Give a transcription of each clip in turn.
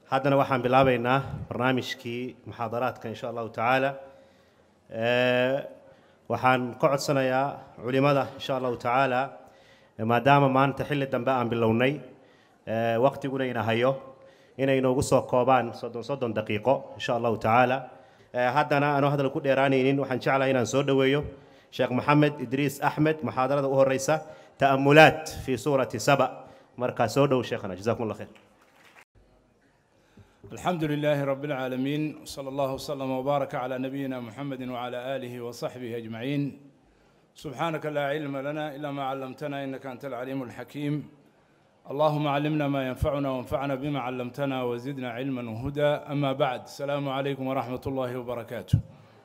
haddana waxaan bilaabaynaa barnaamijkii muxaadaraadka insha allahu tacaala waxaan ka codsanayaa culimada insha allahu tacaala maadaama maanta xilli dambe aan bilownay waqtiguna ina hayo inay inoogu soo koobaan soddon soddon daqiiqo insha allahu tacaala haddana aanu hadal ku dheeraanaynin waxaan jeclahay inaan soo dhoweeyo sheekh maxamed idriis axmed muxaadarada u horeysa ta'amulaat fi suurati saba markaa soo dhow sheekhana jazakum allah khayr الحمد لله رب العالمين صلى الله وسلم وبارك على نبينا محمد وعلى آله وصحبه أجمعين سبحانك لا علم لنا إلا ما علمتنا إنك أنت العليم الحكيم اللهم علمنا ما ينفعنا وانفعنا بما علمتنا وزدنا علما وهدى أما بعد السلام عليكم ورحمة الله وبركاته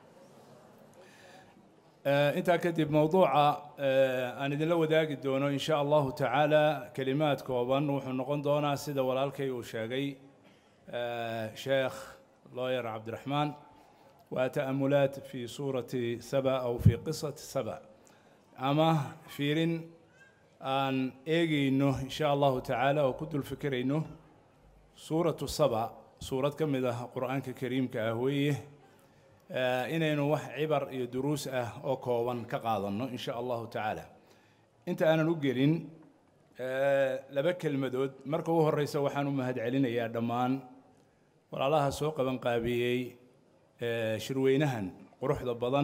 انت كتب موضوع أنا إذن لو ذاك الدونو إن شاء الله تعالى كلمات كوبان وحنقون دونا سيدة والالكي وشاقي شيخ لوير عبد الرحمن وتأملات في سورة سبأ أو في قصة سبأ أما فيرين أن إيجي إنه إن شاء الله تعالى وكنت الفكر إنه سورة سبأ سورة كم إذا قرآن كريم كأهويه إن إنه وح عبر دروس أه أو كوان كقاضن إن شاء الله تعالى أنت أنا نقولين laba kelmadood marka ugu horreysa waxaan u mahad celinayaa dhammaan walaalaha soo qaban qaabiyey shirweynahan quruxda badan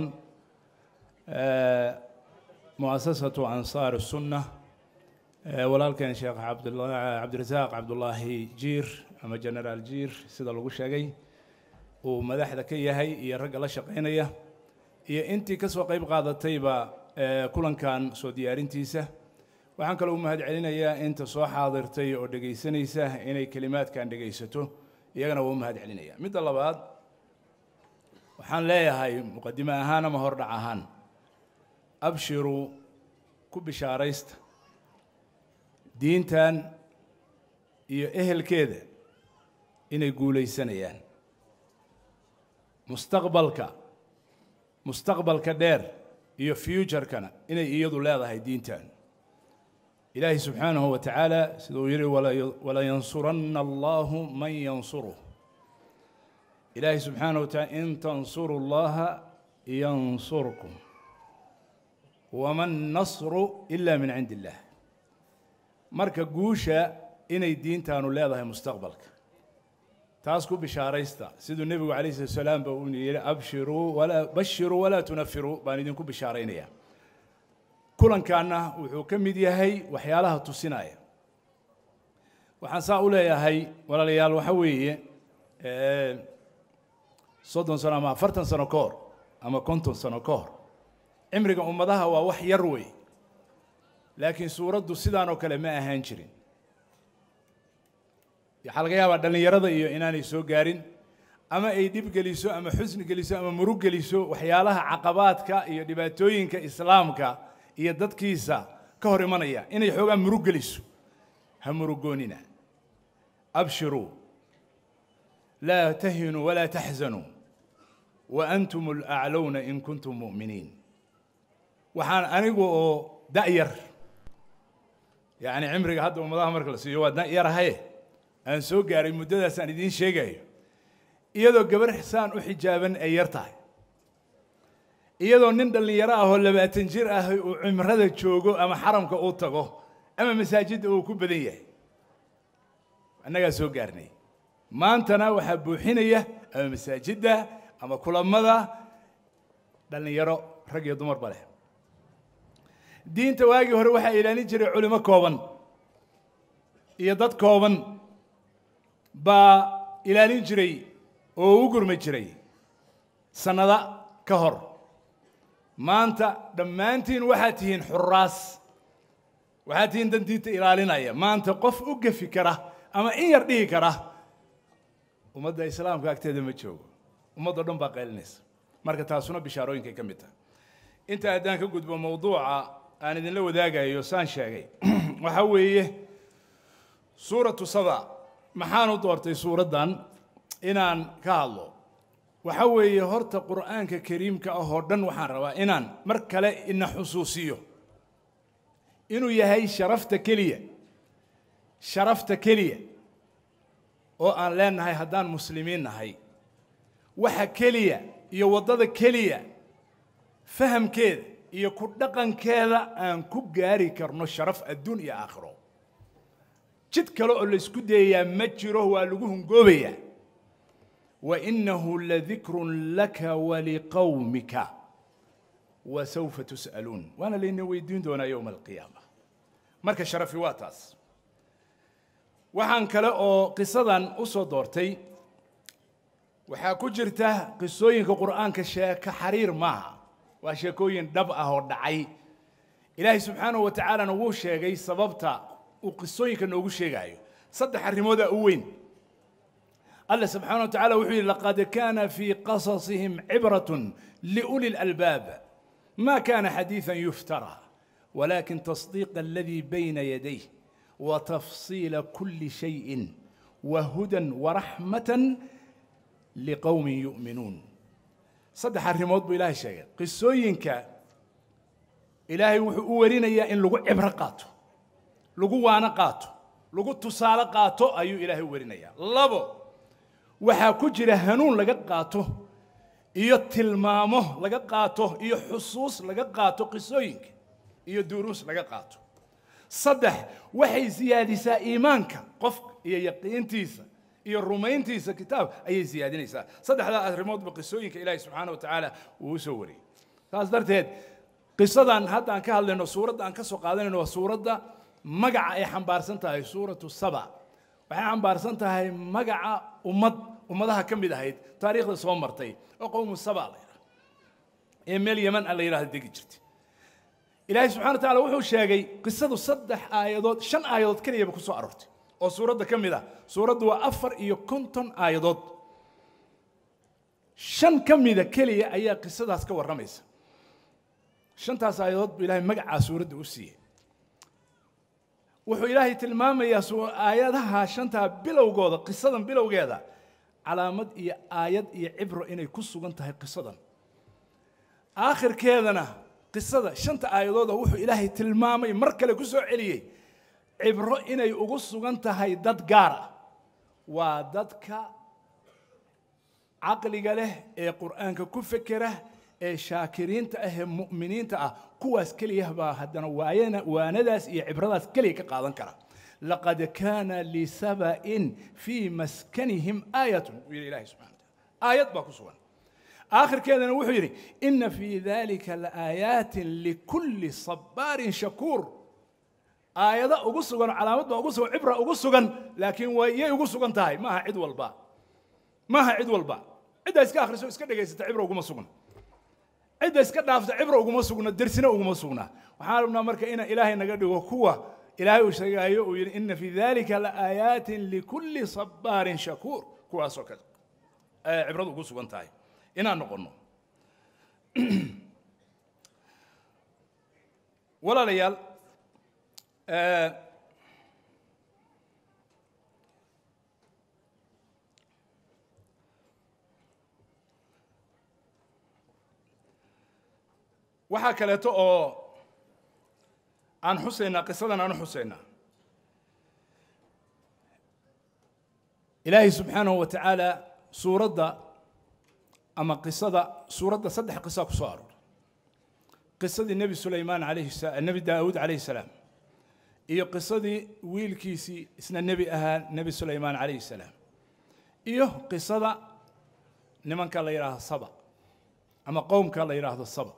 mu'asasatu ansaar sunna walaalkeen sheekh cabdirasaaq cabdulaahi jiir ama generaal jiir sida lagu sheegay uu madaxda ka yahay iyo ragga la shaqaynaya iyo intii ka soo qayb qaadatayba kulankan soo diyaarintiisa waxaan kaloo u mahad celinayaa inta soo xaadirtay oo dhegaysanaysa inay kelimaadkan dhegaysato iyagana waa u mahad celinaya midda labaad waxaan leeyahay muqadime ahaan ama hordhac ahaan abshiruu ku bishaaraysta diintan iyo ehelkeeda inay guulaysanayaan mustaqbalka mustaqbalka dheer iyo futurekana inay iyadu leedahay diintan إلهي سبحانه وتعالى سيدو ولا ينصرن الله من ينصره إلهي سبحانه وتعالى إن تنصروا الله ينصركم وما النصر إلا من عند الله مركا قوشة إني دين تانو لا مستقبلك تاسكو بشاريستا سيدو النبي عليه الصلاة والسلام بقولي أبشروا ولا بشروا ولا تنفروا بان دينكم بشارين إياه kulankaanna wuxuu ka mid yahay waxyaalaha tusinaya waxaan saa u leeyahay walaalayaal waxa weeye soddon sano ama afartan sano ka hor ama konton sano ka hor cimriga ummadaha waa wax yar wey laakiin suuraddu sidaan oo kale ma ahaan jirin waxaa laga yaabaa dhallinyarada iyo inaanay soo gaarin ama ay dhib geliso ama xusni geliso ama murug geliso waxyaalaha caqabaadka iyo dhibaatooyinka islaamka iyo dadkiisa ka hor imanaya inay xoogaa murug geliso ha murugoonina abshiruu laa tahinuu walaa taxzanuu wa antum alaclowna in kuntum mu'miniin waxaan anigu oo da'yar yacni cimriga hadda ummadaha marka la siiyo waa da'yarahaye aan soo gaaray muddadaasaan idiin sheegayo iyadoo gabar saan u xijaaban ay yar tahay iyadoo nin dhallinyaro ah oo labaatan jir ah uu cimrada joogo ama xaramka uu tago ama masaajidda uu ku badan yahay annagaa soo gaarnay maantana waxaa buuxinaya ama masaajidda ama kulamada dhallinyaro rag iyo dumarba leh diinta waagii hore waxaa ilaalin jiray culimo kooban iyo dad kooban baa ilaalin jiray oo u gurmi jiray sannada ka hor maanta dhammaantiin waxaad tihiin xuraas waxaad tihiin dan diinta ilaalinaya maanta qof u gefi kara ama in yar dhihi kara ummadda islaamka agteeda ma joogo ummaddo dhan baa qaylinaysa marka taasuna bishaarooyinkay ka mid tahay inta haddaan ka gudbo mawduuca aan idinla wadaagayo saan sheegay waxaa weeye suuratu saba maxaan u doortay suuraddan inaan ka hadlo waxa weeye horta qur'aanka kariimka ah oo dhan waxaan rabaa inaan mar kale ina xusuusiyo inuu yahay sharafta keliya sharafta keliya oo aan leenahay haddaan muslimiin nahay waxa keliya iyo waddada keliya fahamkeeda iyo ku dhaqankeeda aan ku gaari karno sharaf adduun iyo aakhiro jid kale oo laysku dayayaa ma jiro waa lagu hungoobayaa wainahu ladikrun laka waliqawmika wasawfa tus'aluun waana layna weydiin doonaa yowma alqiyaama marka sharafi waa taas waxaan kale oo qisadan u soo doortay waxaa ku jirta qisooyinka qur'aanka sheeko xariir maaha waa sheekooyin dhab ah oo dhacay ilaahay subxaanahu wa tacaalana wuu sheegay sababta uu qisooyinka noogu sheegaayo saddex arrimoodaa u weyn alla subxaana wa tacala wuxuu yidhi laqad kaana fii qasasihim cibratun liuli lalbaab ma kana xadiiثan yuftara walakin tasdiiqa aladii bayna yadayh watafsiila kuli shayin wahudan waraxmatan liqowmin yu'minuun saddex arrimood buu ilaahay sheegay qisooyinka ilaahay wuxuu u warinayaa in lagu cibro qaato lagu waano qaato lagu tusaale qaato ayuu ilaahay u warinayaa labo waxaa ku jira hanuun laga qaato iyo tilmaamo laga qaato iyo xusuus laga qaato qisooyinka iyo duruus laga qaato saddex waxay siyaadisaa iimaanka qofka iyo yaqiintiisa iyo rumayntiisa kitaab ayay siyaadinaysaa saddexdaa arrimoodba qisooyinka ilaahi subxaana wa tacaala uu u soo wariyey saas darteed qisadan hadda aan ka hadlayno suuradda aan ka soo qaadanayno waa suuradda magaca ay xambaarsan tahay suuratu saba waxay xambaarsan tahay magaca ummad ummadaha ka mid ahayd taariikhda soo martay oo qowmu saba la yidhaha ee meel yeman a la yidhahda degi jirtay ilaahay subxana wa tacala wuxuu sheegay qisadu saddex aayadood shan aayadood keliyaba ku soo aroortay oo suuradda ka mid ah suuraddu waa afar iyo konton aayadood shan ka mida keliya ayaa qisadaas ka warramaysa shantaas aayadood buu ilaahay magacaa suuradda u siiyey wuxuu ilaahay tilmaamayaa aayadaha shantaa bilowgooda qisadan bilowgeeda calaamad iyo aayad iyo cibro inay ku sugan tahay qisadan aakhirkeedana qisada shanta aayadooda wuxuu ilaahay tilmaamay mar kale ku soo celiyey cibro inay ugu sugan tahay dad gaar ah waa dadka caqliga leh ee qur'aanka ku fekera ee shaakiriinta ah ee mu'miniinta ah kuwaas keliya baa haddana waayana waanadaas iyo cibradaas keliya ka qaadan kara laqad kaana lisaba'in fii maskanihim aayatun buu yidhi ilahi subxana wataala aayad baa ku sugan aakhirkeedana wuxuu yidhi ina fii dalika laaaayaatin likulli sabaarin shakuur aayado ugu sugan calaamad baa ugu sugan cibra ugu sugan laakiin waa yay ugu sugan tahay maaha cid walba maaha cid walba cidda iska akhriso iska dhegaysata cibra uguma sugna cidda iska dhaafta cibra uguma sugna dersina uguma sugna waxaan rabnaa marka inaan ilaahay naga dhigo kuwa ilaahay uu sheegaayo uu yidhi ina fii dalika laaayaatin likulli sabaarin shakuur kuwaasoo kale ayay cibradu ugu sugan tahay inaan noqonno walaalayaal waxaa kaleeto oo aan xusaynaa qisadan aan u xusaynaa ilaahay subxaanahu wa tacaala suuradda ama qisada suuradda saddex qisaa ku soo arooray qisadii nebi sulaymaan alayhi nebi daawuud calayhi salaam iyo qisadii wiilkiisii isna nebi ahaa nebi sulaymaan calayhi salaam iyo qisada nimanka la yidhaahdo saba ama qowmka la yidhaahdo saba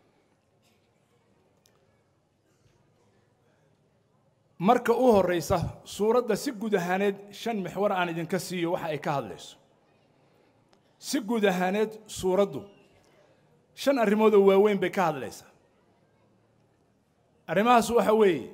marka u horeysa suuradda si guud ahaaneed shan mixwar aan idinka siiyo waxa ay ka hadlayso si guud ahaaneed suuraddu shan arrimood oo waaweyn bay ka hadlaysaa arrimahaas waxa weeye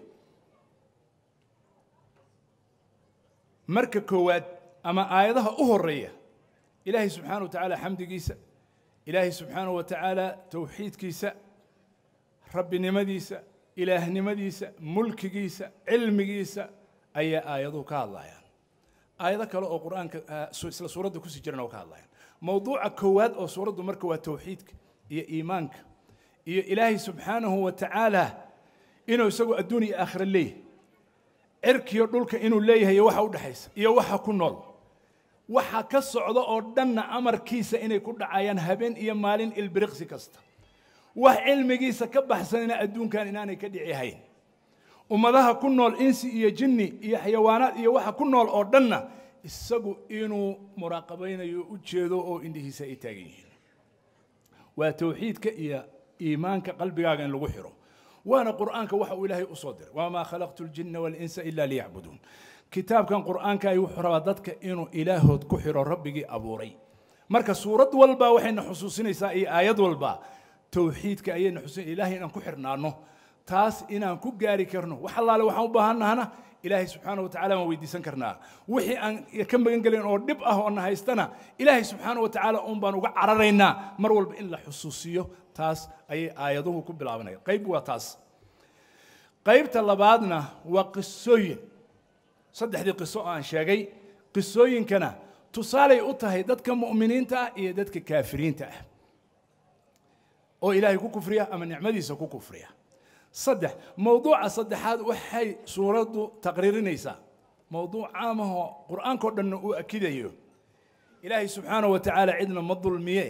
marka koowaad ama aayadaha u horeeya ilaahay subxaana wa tacaala xamdigiisa ilaahay subxaana wa tacaala towxiidkiisa rabbinimadiisa ilaahnimadiisa mulkigiisa cilmigiisa ayaa aayaduhu ka hadlayaan aayado kale oo qur-aanka isla suuradda kusii jirana oo ka hadlayaan mowduuca koowaad oo suuraddu marka waa towxiidka iyo iimaanka iyo ilaahay subxaanahu wa tacaala inuu isagu adduun iyo aakhira leeyahay cirkiyo dhulka inuu leeyahay iyo waxa u dhexaysa iyo waxa ku nool waxa ka socda oo dhanna amarkiisa inay ku dhacayaan habeen iyo maalin ilbiriqsi kasta wax cilmigiisa ka baxsanina adduunkan inaanay ka dhici hayn ummadaha ku nool insi iyo jinni iyo xayawaanaad iyo waxa ku nool oo dhanna isagu inuu muraaqabaynayo u jeedo oo indhihiisa ay taagan yihiin waa towxiidka iyo iimaanka qalbigaaga in lagu xiro waana qur'aanka waxa uu ilaahay u soo diray wamaa khalaqtu ljinna walinsa ila liyacbuduun kitaabkan qur'aanka ay wuxuu rabaa dadka inuu ilaahood ku xiro rabbigii abuuray marka suurad walba waxayna xusuusinaysaa iyo aayad walba towxiidka ayayna xusuusin ilaahay inaan ku xirnaano taas inaan ku gaari karno wax allaale waxaan u baahannahana ilaahay subxaana watacaala waan weydiisan karnaa wixii aan ka magan gelin oo dhib ah oo na haystana ilaahay subxaana watacaala uun baan uga cararaynaa mar walba in la xusuusiyo taas ayay aayaduhu ku bilaabanaya qayb waa taas qaybta labaadna waa qisooyin saddexdii qiso oo aan sheegay qisooyinkana tusaalay u tahay dadka mu'miniinta ah iyo dadka kaafiriinta ah oo ilaahay ku kufriya ama nicmadiisa ku kufriya saddex mowduuca saddexaad waxay suuraddu taqriirinaysaa mowduuc caamahoo qur'aankao dhanna uu akidayo ilaahay subxaana wa tacaala cidna ma dulmiye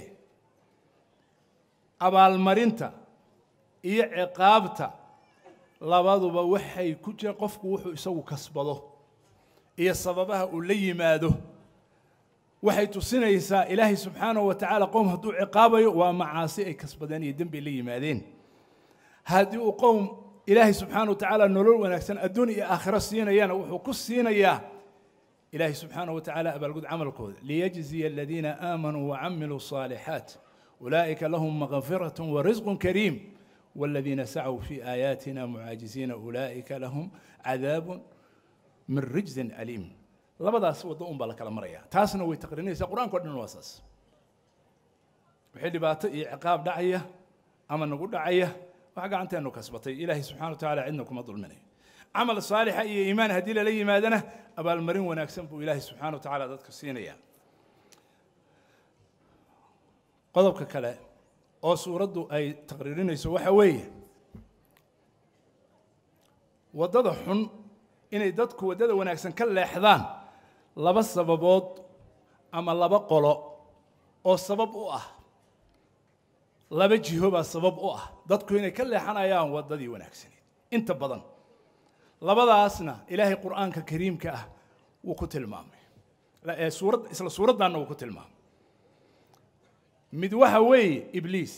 abaalmarinta iyo ciqaabta labaduba waxay ku jiraan qofku wuxuu isagu kasbado iyo sababaha uu la yimaado waxay tusinaysaa ilaahay subxaanahu wa tacaala qowm hadduu ciqaabayo waa macaasi ay kasbadeen iyo dembi ay la yimaadeen haddii uu qowm ilaahay subxaana wa tacaala nolol wanaagsan adduun iyo aakhiro siinayana wuxuu ku siinayaa ilaahay subxaana wa tacaala abaalgud camalkooda liyajziya aladiina aamanuu wacamiluu الصaalixaat ulaa'ika lahum makfirat warisq kariim والذين سعوا في آياتنا معاجزين أولئك لهم عذاب من رجز أليم labadaas waddo un baa la kala maraya taasna way taqriinaysaa qur-aanka o dhan waa saas wixii dhibaato iyo ciqaab dhacaya ama nagu dhacaya wax gacanteenu kasbatay ilaahay subxana wa tacaala cidna kuma dulminayo camal saalixa iyo iimaan haddii lala yimaadana abaalmarin wanaagsan buu ilaahay subxana wa tacaala dadka siinaya qodobka kale oo suuraddu ay taqriirinayso waxa weeye waddada xun inay dadku waddada wanaagsan ka leexdaan laba sababood ama laba qolo oo sabab u ah laba jiho baa sabab u ah dadku inay ka leexanayaan waddadii wanaagsaneed inta badan labadaasna ilaahay qur'aanka kariimka ah wuu ku tilmaamay suurad isla suuraddaanna wuu ku tilmaamay mid waxa weeye ibliis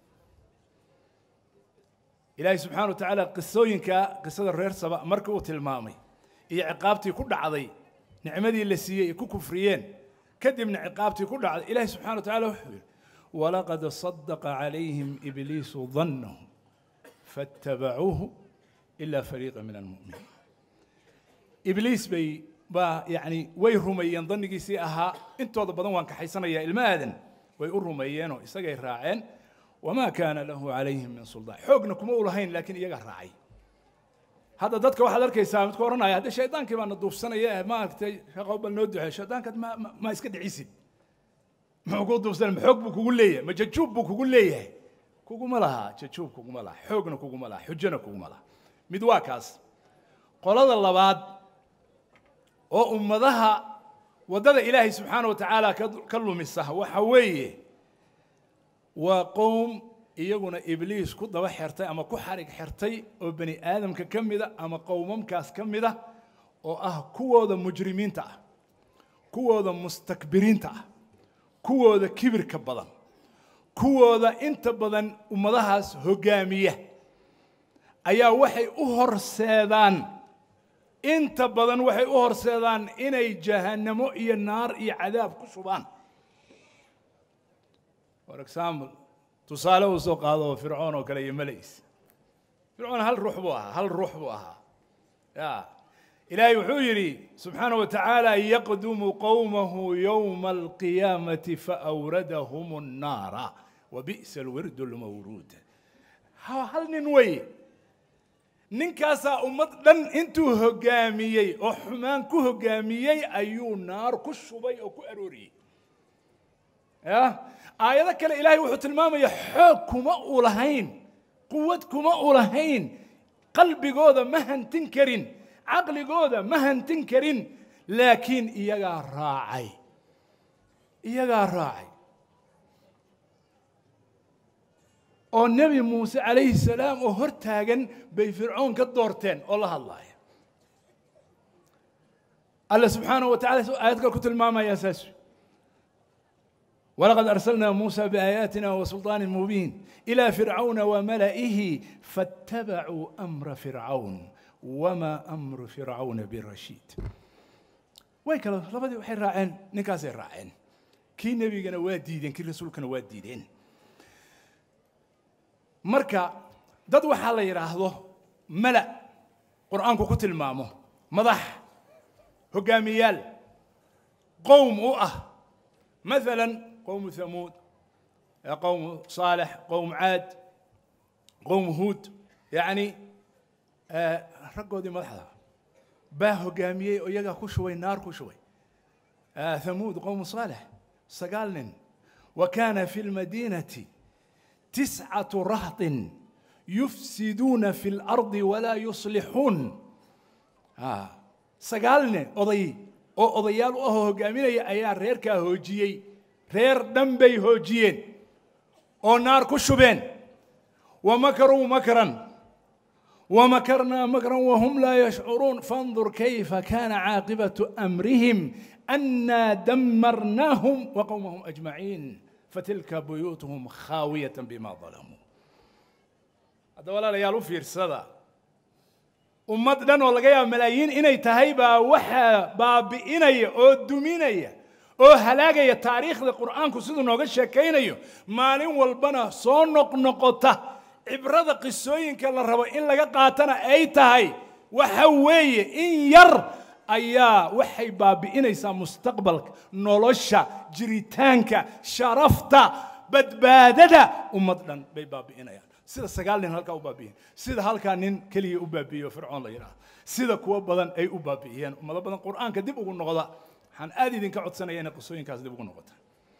ilaahay subxaana wa tacaala qisooyinka qisada reer saba markii uu tilmaamay iyo ciqaabtii ku dhacday nicmadii la siiyey ay ku kufriyeen kadibna ciqaabtii ku dhacday ilaahay subxana wa tacala wuxuu yidhi walaqad sadaqa calayhim ibliisu dannahu faatabacuuhu ila fariiqa min almu'miniin ibliis bay baa yacni way rumeeyeen dannigiisii ahaa intooda badan waan kaxaysanayaa ilma aadan way u rumeeyeenoo isagay raaceen wamaa kaana lahu calayhim min suldaan xoogna kuma u lahayn laakiin iyaga raacay hadda dadka waxaad arkaysaa midka odhanaya hadde shaydaankii baana duufsanaya maaragtay shaqo bal noo duxee shaydaankaad ma ma- ma iska dhicisid muxuu kuu duufsanaya ma xoog buu kugu leeyahay ma jajuub buu kugu leeyahay kuguma laha jajuub kuguma laha xoogna kuguma laha xujona kuguma laha mid waa kaas qolada labaad oo ummadaha waddada ilaahay subxaana wa tacaala ka ka lumisa waxa weeye waa qowm iyaguna ibliis ku daba xirtay ama ku xarig xirtay oo bani aadamka ka mida ama qowmamkaas ka mida oo ah kuwooda mujrimiinta ah kuwooda mustakbiriinta ah kuwooda kibirka badan kuwooda inta badan ummadahaas hoggaamiya ayaa waxay u horseedaan inta badan waxay u horseedaan inay jahannamo iyo naar iyo cadaab ku shubaan for example tusaale uu soo qaado oo fircoon oo kale iyo malays fircoon hal ruux buu ahaa hal ruux buu ahaa ya ilaahay wuxuu yidhi subxaana wa tacaala yaqdumu qowmahu yowma alqiyaamati faawradahum الnaara wabi'sa alwirdu lmawruud ha- hal nin weye ninkaasaa ummad dhan intuu hoggaamiyey oo xumaan ku hoggaamiyey ayuu naar ku shubay oo ku arooriyey ya aayado kale ilaahay wuxuu tilmaamaya xoog kuma u lahayn quwad kuma u lahayn qalbigooda ma hantin karin caqligooda ma hantin karin laakiin iyagaa raacay iyagaa raacay oo nebi muuse calayhi salaam oo hor taagan bay fircoon ka doorteen oo la hadlaaya alle subxaanahu wa tacala aayad kale ku tilmaamaya saas ولقد أرسلنا موسى بآياتنا وسلطان مبين إلى فرعون وملئه فاتبعوا أمر فرعون وما أمر فرعون برشيد way kale labadii waxay raaceen ninkaasay raaceen kii nebigana waa diideen kii rasuulkana waa diideen marka dad waxaa la yidhaahdo mala qur'aanku ku tilmaamo madax hogaamiyaal qowm u ah مثلا قوم ثمود قوم صالح قوم عاد قوم هود يعني رقودي مدحدا baa hogaamiyey oo iyagaa ku shubay naar ku shubay ثمود قوم صالح sagaal nin وكان في المدينة تسعة رهط يفسدون في الأرض ولا يصلحون sagaal nin oday oo odayaal u ahoo hogaaminaya ayaa reerkaa hoojiyey reer dhan bay hoojiyeen oo naar ku shubeen wamakaruu makran ومكرنا مكرا وهم لا يشعرون فانظر كيف كان عاقبة أمرهم أنا دمرناهم وقومهم أجمعين فتلك بيوتهم خاوية بما ظلموا هذا ولا ليالو في رسالة ummad dhan oo laga yaabo malaayiin inay tahay baa waxaa baabi'inaya oo duminaya oo halaagaya taariikhda qur'aanku siduu nooga sheekaynayo maalin walbana soo noqnoqota cibrada qisooyinka la rabo in laga qaatana ay tahay waxa weeye in yar ayaa waxay baabi'inaysaa mustaqbalka nolosha jiritaanka sharafta badbaadada ummad dhan bay baabi'inayaan sida sagaal nin halkaa u baabi'iyeen sida halkaa nin keliya u baabi'iyo fircoon la yidhaahdo sida kuwo badan ay u baabi'iyeen ummado badan qur'aanka dib ugu noqda waxaan aad idinka codsanaya inay qisooyinkaas dib ugu noqota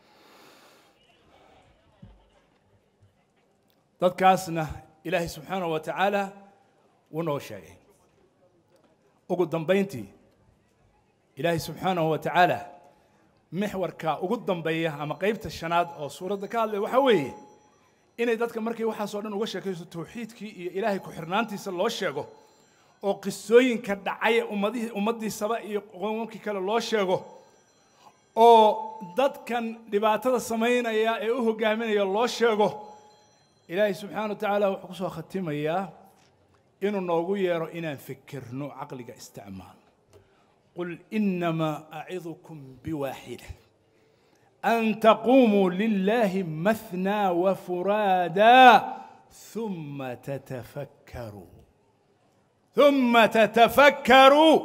dadkaasna ilaahay subxaanahu wa tacaala wuu noo sheegay ugu dambayntii ilaahay subxaanahu wa tacaala mixwarka ugu dambeeya ama qaybta shanaad oo suuradda ka hadlaya waxaa weeye inay dadka markay waxaasoo dhan uga sheekayso tawxiidkii iyo ilaahay ku-xirnaantiisa loo sheego oo qisooyinka dhacay ummadihii ummaddiisaba iyo qowmamkii kale loo sheego oo dadkan dhibaatada samaynaya ee u hogaaminaya loo sheego ilaahay subxaana wa tacaala wuxuu ku soo khatimayaa inuu noogu yeero inaan fikirno caqliga isticmaal qul inamaa acidukum biwaaxida أن تقوموا لله مثنى وفرادا ثم تتفكروا ثم تتفكروا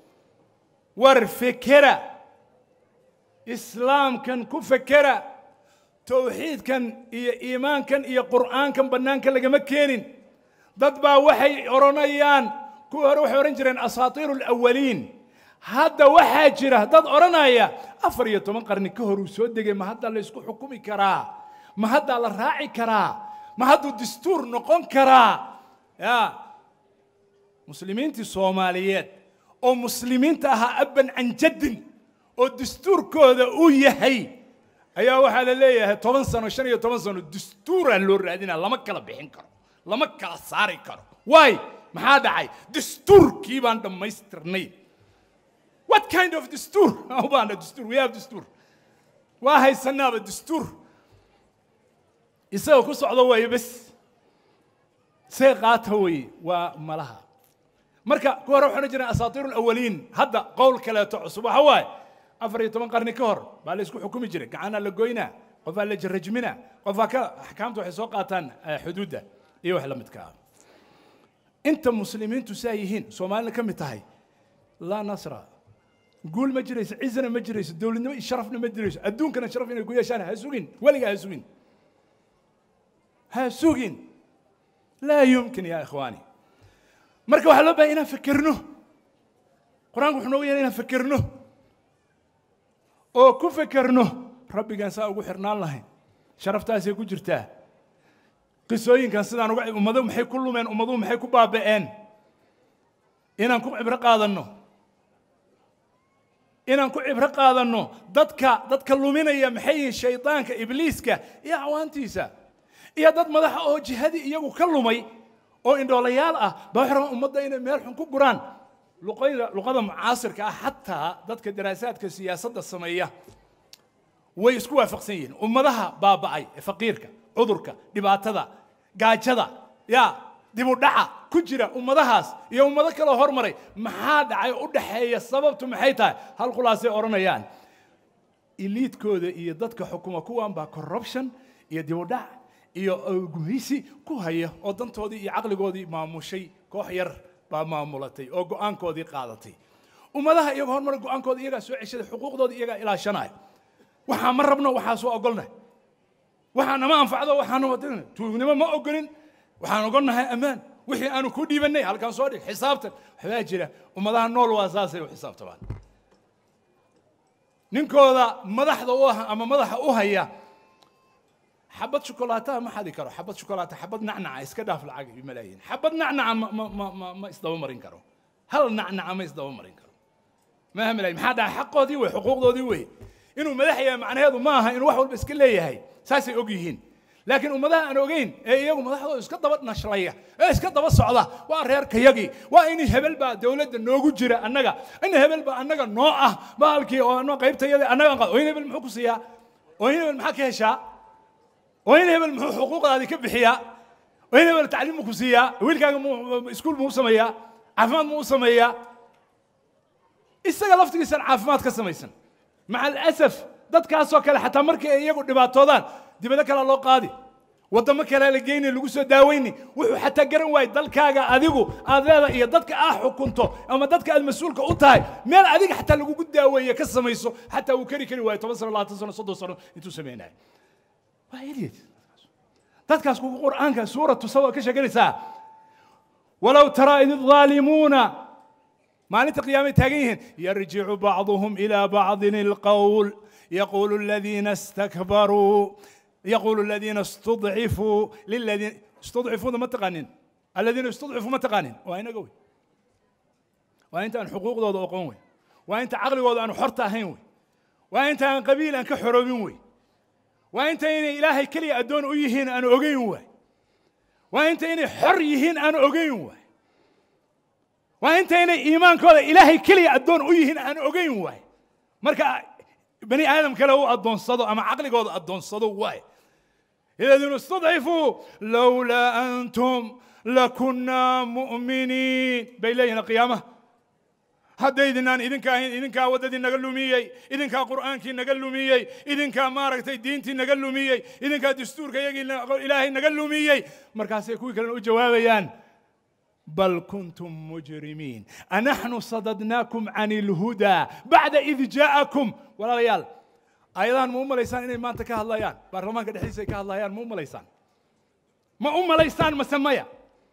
وارفكرا إسلام كان كفكرا توحيد كان إيا إيمان كان إيا قرآن كان بنان كان لقى مكينين ضد وحي أورانيان كو روح أورنجرين أساطير الأولين hadda waxaa jira dad odhanaya afar iyo toban qarni ka hor uu soo degay ma hadda la isku xukumi karaa ma haddaa la raaci karaa ma hadduu dastuur noqon karaa ya muslimiintii soomaaliyeed oo muslimiinta ahaa abban can jaddin oo dastuurkooda uu yahay ayaa waxaa la leeyahay toban sano shan iyo toban sano dastuuraa loo raadinaa lama kala bixin karo lama kala saari karo waay maxaa dhacay dastuurkii baan dhammaystirnay What kind of دستور؟ أوبانا دستور we have دستور واهي سنابة دستور يسوي كل صعدة وي بس سيقات هوي وملها مركا كورا وحنا جنا أساطير الأولين هذا قول كلا تعصب هواي أفري تمن قرن كهر باليسكو حكومي جري كعنا لقوينا قفا لجرجمنا قفا كا أحكامته حسوقاتان حدوده إيوه حلا متكا أنت مسلمين تسايهين سومالنا كم تهي لا نصر قول ما جريس عزنا ما جريس دولنا شرفنا ما جريس أدون كان شرفنا يقول يا شان هسوقين ولا هسوقين هسوقين لا يمكن يا إخواني مركب حلو بينا فكرنه قرآن وحنا ويانا فكرنه أو كفكرنه ربي كان ساوي حرنا الله شرفتها ku jirtaa qisooyinkan sidaan uga ummadu maxay ku lumeen ummadu maxay ku baaba'een inaan ku cibro qaadanno inaan ku cibro qaadanno dadka dadka luminaya maxay yihiin shaydaanka ibliiska iyo acwaantiisa iyo dad madaxa oo jihadii iyagu ka lumay oo indhoolayaal ah baa waxay rabaan ummadda inay meel xun ku guraan luqayda luqada mucaasirka ah xataa dadka daraasaadka siyaasadda sameeya way isku waafaqsan yihiin ummadaha baaba'ay ee faqiirka cudurka dhibaatada gaajada ya dib u dhaca ku jira ummadahaas iyo ummado kaloo hormaray maxaa dhacay u dhaxeeya sababtu maxay tahay hal khulaasay odhanayaan iliidkooda iyo dadka xukuma kuwan baa corruption iyo dib u dhac iyo gumeysi ku haya oo dantoodii iyo caqligoodii maamushay koox yar baa maamulatay oo go'aankoodii qaadatay ummadaha iyagoo horumar go'aankooda iyagaa soo ceshaday xuquuqdooda iyagaa ilaashanaya waxaa ma rabno waxaa soo ogolnahay waxaa nama anfacdo waxaana wadin tuugnimo ma ogolin waxaan ogolnahay ammaan wixii aanu ku dhiibannay halkaan soo dhig xisaabtan waxbaa jira ummadaha nool waa saasay u xisaabtamaan ninkooda madaxda u ah ama madaxa u haya xabad shukolaataha ma xadi karo xabad shukolaata xabad nacnaca iska dhaaf lacag iyo malaayiin xabad nacnaca ma ma ma ma ma isdaba marin karo hal nacnaca ma isdaba marin karo maaha malaayiin maxaa dhaca xaqoodii wey xuquuqdoodii wey inuu madax yahay macnaheedu ma aha inuu wax walba iska leeyahay saasay og yihiin laakiin ummadaha aan ogeyn ee iyagu madaxdooda iska daba nashlaya ee iska daba socda waa reerkayagii waa in hebel baa dowladda noogu jira annaga in hebel baa annaga noo ah baalkii oo ano qaybtayada annaga oo in hebel muxuu ku siiyaa oo in hebel maxaa ka heshaa oo in hebel muxuu xuquuqdaadii ka bixiyaa oo in hebel tacliim muu ku siiyaa wiilkaaga muu iskuul muu sameeyaa caafimaad muu sameeyaa isaga laftigiisan caafimaad ka samaysan maca alasaf dadkaasoo kale xataa markii ay iyagu dhibaatoodaan dibado kalea loo qaadi waddamo kalea la geyni lagu soo daaweyni wuxuu xataa garan waayey dalkaaga adigu aad leedahay iyo dadka aad xukunto ama dadka aad mas-uulka u tahay meel adiga xataa lagugu daaweeye ka samayso xataa uu keri kari waayo toban sano labaatan sano soddon sano intuu samaynayo waa idiot dadkaas kugu qur'aanka suuratu sawa ka sheeganaysaa walow taraa id الظaalimuuna maalinta qiyaamay taagan yihiin yarjicu bacduhum ilaa bacdin ilqowl يقول الذين استكبروا يقول الذين استضعفوا للذين استضعفوا ما تقانين الذين استضعفوا ما تقانين وين قوي وانت ان حقوق ذو اقوم وي وانت عقلي وضع ان حرت هين وي وانت ان قبيل ان كحروبين وي وانت ان الهي كلي ادون ايهين ان اوغين وي وانت ان حر يهين ان اوغين وي وانت ان ايمان كذا الهي كلي ادون ايهين ان اوغين وي مركا بني ادم كله هو ادونصدو اما عقلigooda adoonsado waay الذين استضعفوا لولا انتم لكنا مؤمنين bay leeyihin qiyaamaha haddaydinaan idinka ahayn idinkaa waddadii naga lumiyey idinkaa qur'aankii naga lumiyey idinkaa maaragtay diintii naga lumiyey idinkaa dastuurka iyagii ilaahay naga lumiyey markaasay kuwii kalena u jawaabayaan بل كنتم مجرمين أنحن صددناكم عن الهدى بعد إذ جاءكم ولا ريال أيضا مو مليسان إني ما أنت كهلايان برلمان قد حيسي كهلايان مو مليسان ما أم مليسان مسمية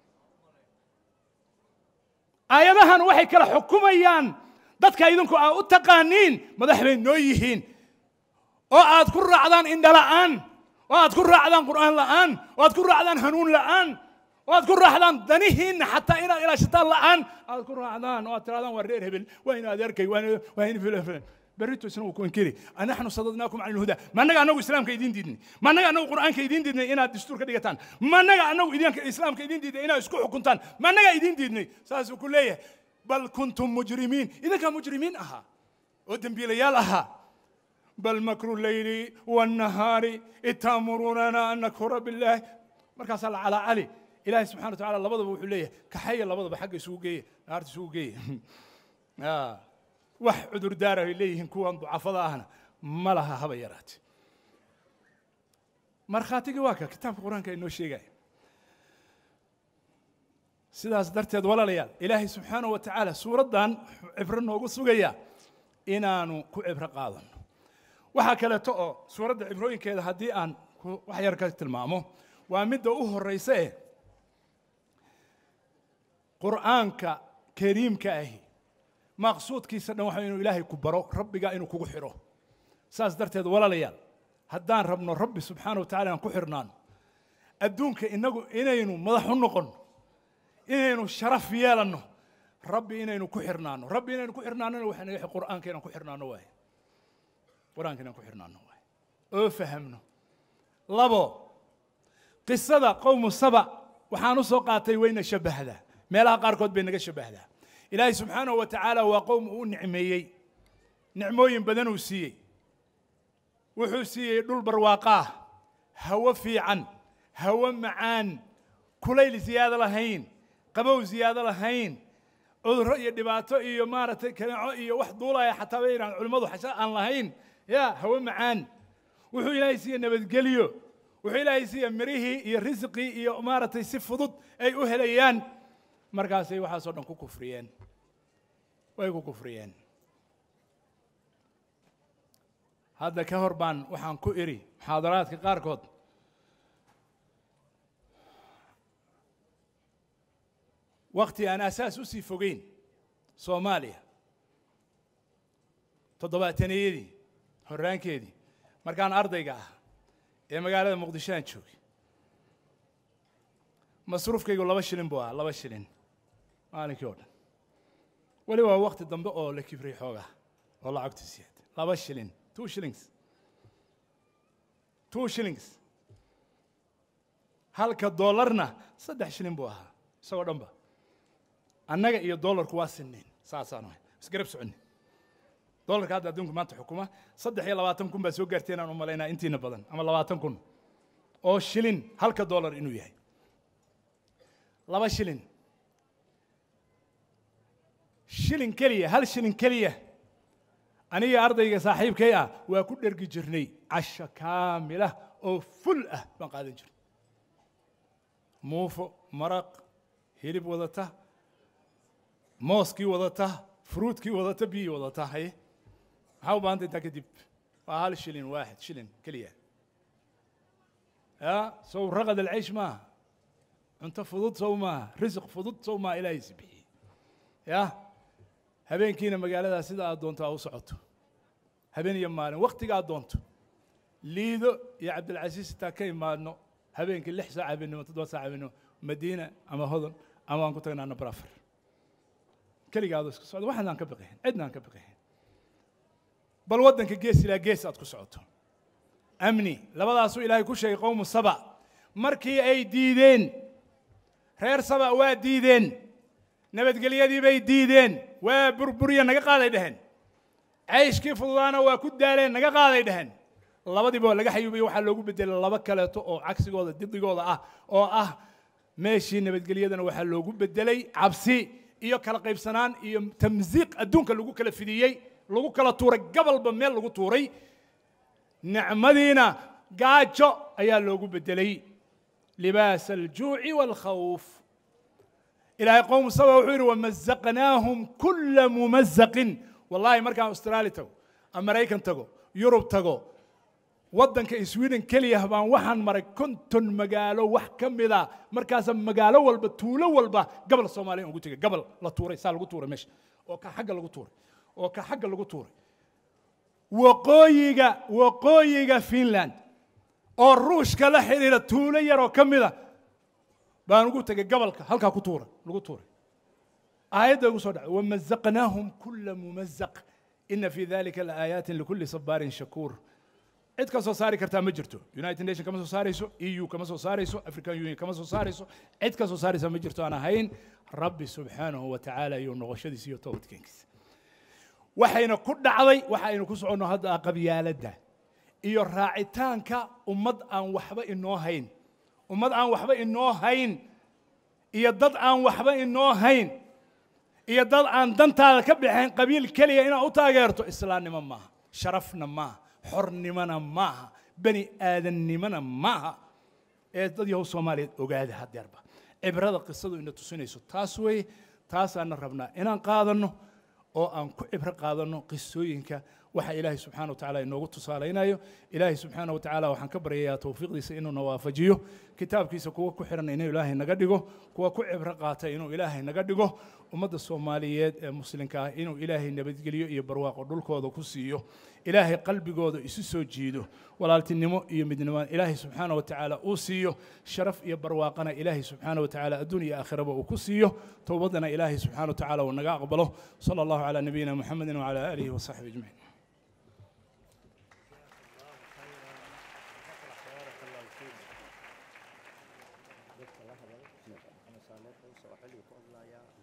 أيضا وحي كلا حكوميان dadka idinku aa u taqaaniin madax bay noo yihiin oo aad ku raacdaan indha la'aan oo aad ku raacdaan qur'aan la'aan oo aad ku raacdaan hanuun la'aan oo aad ku raaxdaan danihiinna xataa inaad ilaashataan la'aan aad ku raacdaan oo aad tirahdaan waa reer hebel waa in adeerkay waa in filan filan berrito isna uu ku inkiri anaxnu sadadnaakum can ilhuda ma annaga annagu islaamka idiin diidnay ma annaga annagu qur'aanka idiin diidnay inaad dastuur ka dhigataan ma annaga annagu idinka islaamka idiin diidnay inaad isku xukuntaan ma annaga idiin diidnay saasuu ku leeyahay bal kuntum mujrimiin idinkaa mujrimiin ahaa oo dembiilayaal ahaa bal makru leyli wannahaari id taamurunana an nakfura billaah markaasaa la calaa cali ilaahay subxana wa tacala labadaba wuxuu leeyahay kaxaya labadaba xagga isugu geeya naarta isugu geeya wax cudurdaara ay leeyihiin kuwan ducafada ahna ma laha haba yaraate markhaatigii waa ka kitaabka qur-aanka inoo sheegaya sidaas darteed walaalayaal ilaahay subxaana wa tacaala suuraddan cibro noogu sugaya inaanu ku cibro qaadano waxaa kaleeto oo suuradda cibrooyinkeeda haddii aan wax yar ka tilmaamo waa midda u horraysa eh qur'aanka kariimka ahi maqsuudkiisa dhan waxa inuu ilaahay ku baro rabbiga inuu kugu xidho saas darteed walaalayaal haddaan rabno rabbi subxaana wa tacala aan ku xidhnaano adduunka inagu inaynu madax u noqonno inaynu sharaf yeelanno rabbi inaynu ku xirnaano rabbi inaynu ku xirnaanona waxaa naga qur'aanka inaan ku xirnaano waaye qur'aanka inaan ku xirnaano waaye oo fahamno labo qisada qowmu saba waxaan u soo qaatay wayna shabbahdaa meelaha qaarkood bay naga shabbahdaa ilaahay subxaanahu wa tacaala waa qowm uu nicmeeyey nicmooyin badan uu siiyey wuxuu siiyey dhul barwaaqaah hawo fiican hawo macaan kulayl ziyaado lahayn qabow ziyaado lahayn cudurro iyo dhibaato iyo maaragtay kaneeco iyo wax duulaya xataa bay yidhahdaan culimmadu xasha aan lahayn ya hawo macaan wuxuu ilaahay siiye nabadgelyo wuxuu ilaahay siiye mirihii iyo risqii iyo maaragtay si fudud ay u helayaan markaasay waxaasoo dhan ku kufriyeen way ku kufriyeen hadda ka hor baan waxaan ku idhi muxaadaraadka qaarkood wakti aan asaas u sii fogeyn soomaaliya toddobaataniyadii horraankeedii markaan ardayga ah ee magaalada muqdisho aan joogay masruufkaygu laba shilin buu ahaa laba shilin maalinkii oo dhan weli waa wakti dambe oo la kibriyey xoogaa oo lacagtu siyaad laba shilin two shillings two shillings halka doolarna saddex shilin buu ahaa isagoo dhanba annaga iyo doolarku waa sinnayn saasaan ahay isgarab soconni doolarka hadda adduunka maanta xukuma saddex iyo labaatan kun baa soo gaarteen aan u malaynaa intiina badan ama labaatan kun oo shilin halka doolar inuu yahay laba shilin shilin keliya hal shilin keliya aniga ardayga saaxiibkay ah waa ku dhergi jirnay casho kaamila oo ful ah baan qaadan jirnay muufo maraq hilib wadata mooskii wadata fruutkii wadata biyii wadata haye maxaa u baahanta intaa kadib waa hal shilin waaxid shilin keliya ya sow raqad alcaysh maaha cunto fudud sow maaha risiq fudud sow maaha ilaahaysi bixiyey ya habeenkiina magaaladaas sida aad doonto aa u socoto habeen iyo maalin waktiga aad doonto liido iyo cabdilcasiis intaa ka imaadno habeenkii lix saac habeenimo toddoba saac habeenimo madiina ama hodon ama aan ku tagnaa number afar keligaadu isku socdo waxaan aan ka biqihin cidna aan ka biqihin bal waddanka gees ilaa gees aad ku socoto amni labadaasuu ilaahay ku sheegay qowmu saba markii ay diideen reer saba waa diideen nabadgelyadii bay diideen waa burburiya naga qaaday dheheen cayshkii fududaana waa ku daaleen naga qaaday dheheen labadiiba waa laga xayuubiye waxaa loogu bedelay laba kaleeto oo cagsigooda didigooda ah oo ah meeshii nabadgelyadana waxaa loogu bedelay cabsi iyo kala qaybsanaan iyo tamsiiq adduunka lagu kala fidiyey lagu kala tuuray gabalba meel lagu tuuray nicmadiina gaajo ayaa loogu bedelay libaas aljuuci waalkhawf ilaahay qowm saba wuxuu yidhi wamazaqnaahum kula mumazaqin wallahi markaan austraali tago ama maraykan tago yurub tago waddanka sweden keliya baan waxaan maray konton magaalo wax ka mida markaasa magaalo walba tuulo walba gabal soomaaliya ugu tegay gabal la tuuray saa lagu tuuray meesha oo ka xagga lagu tuuray oo ka xagga lagu tuuray waqooyiga waqooyiga finland oo ruushka la xidhiira tuulo yaroo ka mida baan ugu tegay gabalka halkaa ku tuuray lagu tuuray aayadda ugu soo dhacay wamazaqnaahum kula mumazaq ina fi dalika laaayaati likuli sabaarin shakuur cid ka soo saari kartaa ma jirto united nation kama soo saarayso eu kama soo saarayso african union kama soo saarayso cid ka soo saaraysa ma jirto aan ahayn rabbi subxaanahu wa tacaala iyo noqoshadiisa iyo toobadkeenkiisa waxayna ku dhacday waxaynu ku soconno hadda qabyaaladda iyo raacitaanka ummad aan waxba inoo hayn ummad aan waxba inoo hayn iyo dad aan waxba inoo hayn iyo dad aan dantaada ka baxayn qabiil keliya inaad u taageerto islaamnimo maaha sharafna maaha xornimona maaha bani aadannimona maaha ee dad yahow soomaaliyeed ogaada hadeerba cibrada qisadu ina tusinayso taas weeye taasaana rabnaa inaan qaadanno oo aan ku cibro qaadanno qisooyinka waxa ilaahay subxaana wa tacaala inoogu tusaalaynayo ilaahay subxaana wa tacaala waxaan ka baryayaa towfiiqdiisa inuu na waafajiyo kitaabkiisa kuwa ku xiran inuu ilaahay naga dhigo kuwa ku cibro qaata inuu ilaahay naga dhigo ummadda soomaaliyeed ee muslimka ah inuu ilaahay nabadgeliyo iyo barwaaqo dhulkooda ku siiyo ilaahay qalbigooda isu soo jiido walaaltinimo iyo midnimo ilaahay subxaana wa tacaala uu siiyo sharaf iyo barwaaqana ilaahay subxaana wa tacaala adduun iyo aakhiraba uu ku siiyo towbadana ilaahay subxaana wa tacaala uu naga aqbalo sala allahu calaa nabiyina muxamedin wacala aalihi wasaxbihi ajmaciin dadka la hadal maxamed saaleed oo soo xilli ku hadlaya